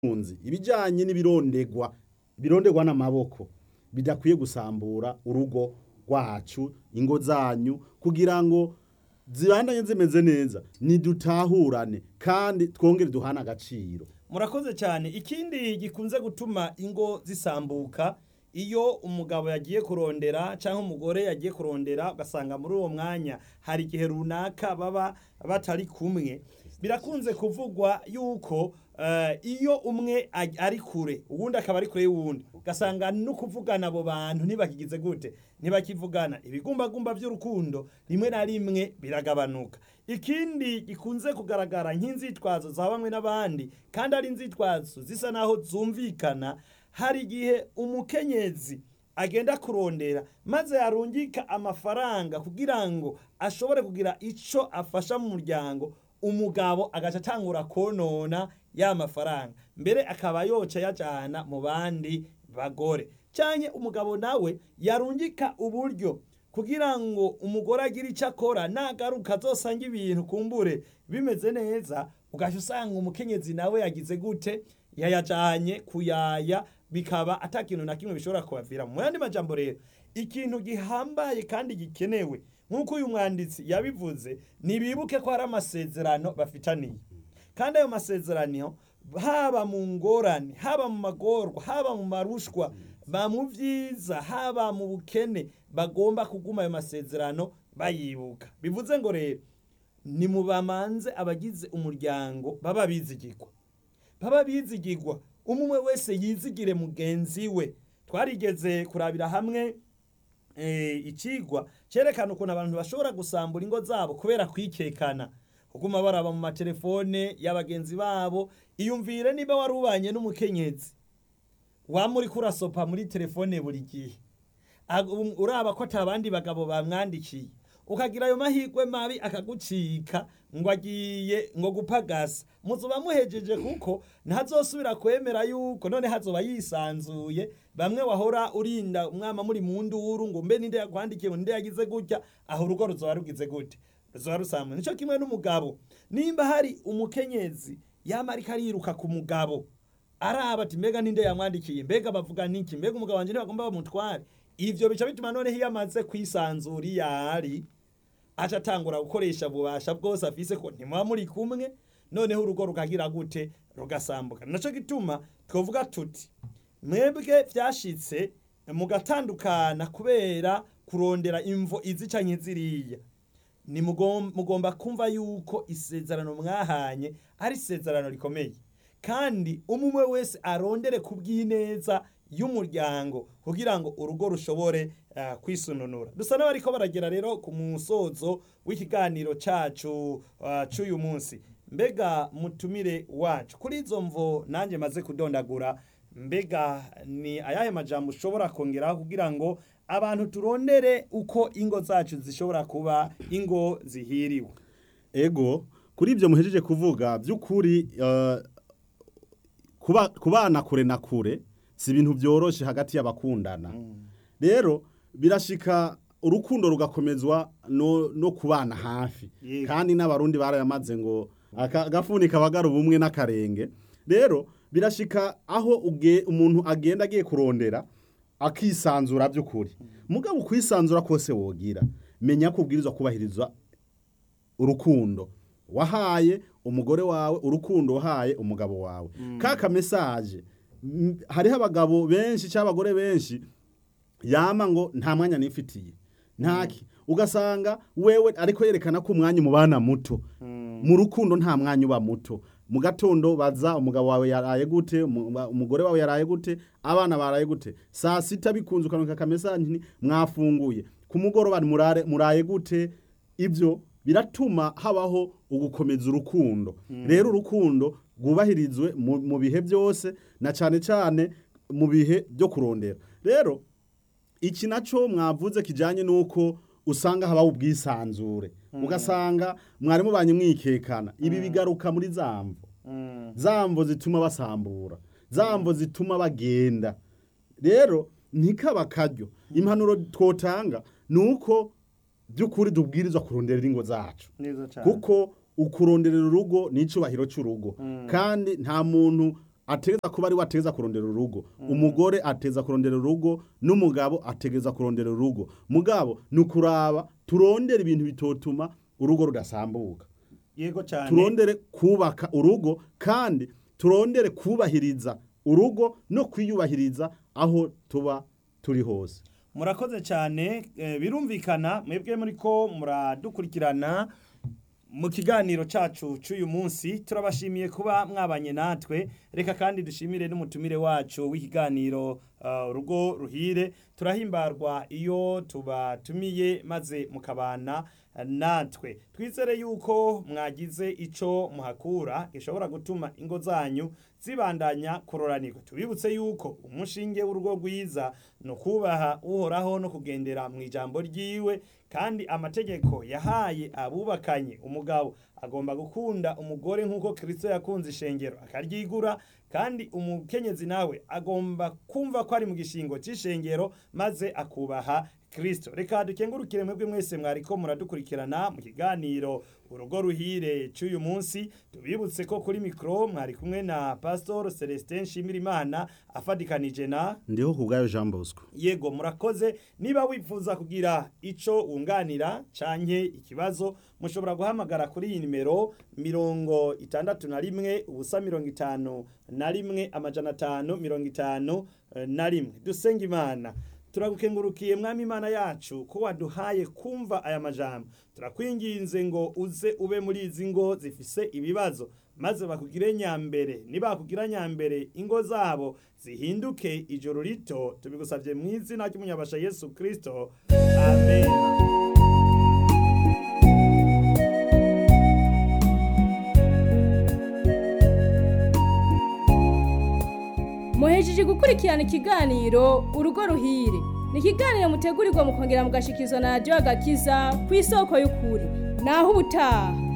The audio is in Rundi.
ubutunzi ibijyanye n'ibirondegwa birondegwa n'amaboko bidakwiye gusambura urugo rwacu ingo zanyu kugira ngo zibandanye zimeze neza nidutahurane kandi twongere duhane agaciro murakoze cyane ikindi gikunze gutuma ingo zisambuka iyo umugabo yagiye kurondera cyangwa umugore yagiye kurondera ugasanga muri uwo mwanya hari igihe runaka baba batari kumwe birakunze kuvugwa yuko eh, iyo umwe aj- ari kure uwundi akaba ari kure y'uwundi ugasanga no kuvugana abo bantu ntibakigize gute ntibakivugana ibigumbagumba by'urukundo rimwe na rimwe biragabanuka ikindi gikunze kugaragara nk'inzitwazo za bamwe n'abandi kandi ari inzitwazo zisa naho zumvikana hari igihe umukenyezi agenda kurondera maze yarungika amafaranga kugira ngo ashobore kugira ico afasha mu muryango umugabo agaca atangura konona ya mafaranga mbere akaba yoca yajana mu bandi bagore canke umugabo nawe yarungika uburyo kugira ngo umugore agire icyo akora nagaruka azosanga ibintu kumbure bimeze neza ugaca usanga umukenyezi nawe yagize gute yayajanye kuyaya bikaba ata kintu na kimwe bishobora kubavira mu yandi majambo rero ikintu gihambaye kandi gikenewe nk'uko uyu mwanditsi yabivuze nibibuke ko hari amasezerano bafitaniye kandi ayo masezerano haba mu ngorane haba mu magorwa haba mu marushwa ba mu byiza haba mu bukene bagomba kuguma ayo masezerano bayibuka bivuze ngo rero ni mu bamanze abagize umuryango baba bizigirwa baba bizigirwa umwe wese yizigire mugenzi we twarigeze kurabira hamwe eh, ikigwa cyerekana ukuntu abantu bashobora gusambura ingo zabo kubera kwikekana kuguma baraba mu matelefone y'abagenzi babo iyumvire niba wari ubanye n'umukenyezi waba uri kurasopa muri telefone buri gihe Ag- um- uraba ko atabandi bagabo bamwandikiye ukagira ayo mahirwe mabi akagucika ngo agiye ngo gupagasa muzoba muhejeje kuko ntazosubira kwemera yuko none hazoba yisanzuye bamwe wahora urinda umwama muri mu nduru ngo mbe ninde yakwandikiye ngo ninde yagize gutya aho urugo ruzoba rugize gute ruzoba rusambuye nico kimwe n'umugabo nimba hari umukenyezi yama ariko ariruka ku mugabo araba ati mbega ninde yamwandikiye mbega bavuga niki mbega umugabo wanje ntibagomba bamutware ivyo bica bituma noneho iyo amaze kwisanzura iyo ari aca atangura gukoresha ububasha bwose afise ko ntimuba muri kumwe noneho urugo rukagira gute rugasambuka naco gituma twovuga tuti mwebwe vyashitse mugatandukana kubera kurondera imvo izi canke ziriya ni mugom- mugomba kumva yuko isezerano mwahanye ari isezerano rikomeye kandi umwe wese arondere ku bw'ineza y'umuryango kugira ngo urugo rushobore uh, kwisununura dusa n'abariko baragera rero ku musozo w'ikiganiro cacu uh, c'uyu munsi mbega mutumire wacu kuri izo mvo nanjye maze kudondagura mbega ni ayahe majambo ushobora kongeraho kugira ngo abantu turondere uko ingo zacu zishobora kuba ingo zihiriwe ego kuri ibyo muhejeje kuvuga by'ukuri eh, kuba kubana kure na kure si ibintu byoroshe hagati y'abakundana rero birashika urukundo rugakomezwa no, no kubana hafi Yego. kandi n'abarundi barayamaze ngo aka- agafuni kabagara ubumwe n'akarenge rero birashika aho uge, umuntu agenda agiye kurondera akisanzura by'ukuri mugabo ukwisanzura kose wogira menya ko ubwirizwa kubahiriza urukundo wahaye umugore wawe urukundo wahaye umugabo wawe kaka mesaje m- hariho abagabo benshi cyangwa abagore benshi yama ngo nta mwanya nifitiye ntaki ugasanga wewe ariko yerekana ko umwanya umubana muto mu rukundo nta mwanya uba muto mu gatondo baza umugabo wawe yaraye gute umu- umugore wawe yaraye gute abana baraye gute saa sita bikunze ukanuka akamesaje nti mwafunguye ku mugoroba murare muraye gute ibyo biratuma habaho ugukomeza urukundo rero urukundo rwubahirizwe mu mu bihe byose na cyane cyane mu bihe byo kurondera rero iki nacyo mwavuze kijyanye n'uko usanga habaho ubwisanzure ugasanga mwari mubanye mwikekana ibi bigaruka muri za mvo za mvo zituma basambura za mvo zituma bagenda rero ntikaba akaryo impanuro twotanga ni uko by'ukuri dubwirizwa kuronderera ingo zacu neza cyane kuko ukuronderera urugo ni icyubahiro cy'urugo kandi nta muntu ategeza kuba ari we ategeza kurondera urugo umugore ateza kurondera urugo n'umugabo ategeza kurondera urugo mugabo ni ukuraba turondera ibintu bitotuma urugo rudasambuka yego cyane turondere kubaka urugo kandi turondere kubahiriza urugo no kwiyubahiriza aho tuba turi hose murakoze cyane eh, birumvikana mwebwe muri ko muradukurikirana mu kiganiro cyacu cy'uyu munsi turabashimiye kuba mwabanye natwe reka kandi dushimire n'umutumire wacu w'ikiganiro uh, urugo ruhire turahimbarwa iyo tubatumiye maze mukabana uh, natwe twizere yuko mwagize ico muhakura gishobora gutuma ingo zanyu zibandanya kuroranirwa tubibutse yuko umushinge w'urugo rwiza ni ukubaha uhoraho no kugendera mu ijambo ryiwe kandi amategeko yahaye abubakanye umugabo agomba gukunda umugore nk'uko kirisito yakunze ishengero akaryigura kandi umukenyezi nawe agomba kumva ko ari mu gishingo cy'ishengero maze akubaha kirisito reka dukengurukire mwebwe mwese mwariko muradukurikirana mu kiganiro urugo ruhire cy'uyu munsi tubibutse ko kuri mikoro mwari kumwe na pastor celestin nshimirimana afadikanije na ndiho ku bwayo jean bosco yego murakoze niba wifuza kugira ico wunganira canke ikibazo mushobora guhamagara kuri iyi nimero mirongo itandatu na rimwe ubusa mirongo itanu na rimwe amajana atanu mirongo itanu eh, na rimwe dusenga imana turagukengurukiye mwami imana yacu ko waduhaye kumva aya majambo turakwinginze ngo uze ube muri izi ngo zifise ibibazo maze bakugire nyambere nibakugira nyambere ingo zabo zihinduke ijoro rito tubigusabye mu izina ry'umunyabasha yesu kirisito amen muhejeje gukurikirana ikiganiro urugo ruhire ni ikiganiro mutegurirwa mukongera mugashikizwa na radiyo agakiza ku isoko y'ukuri naho ubutaha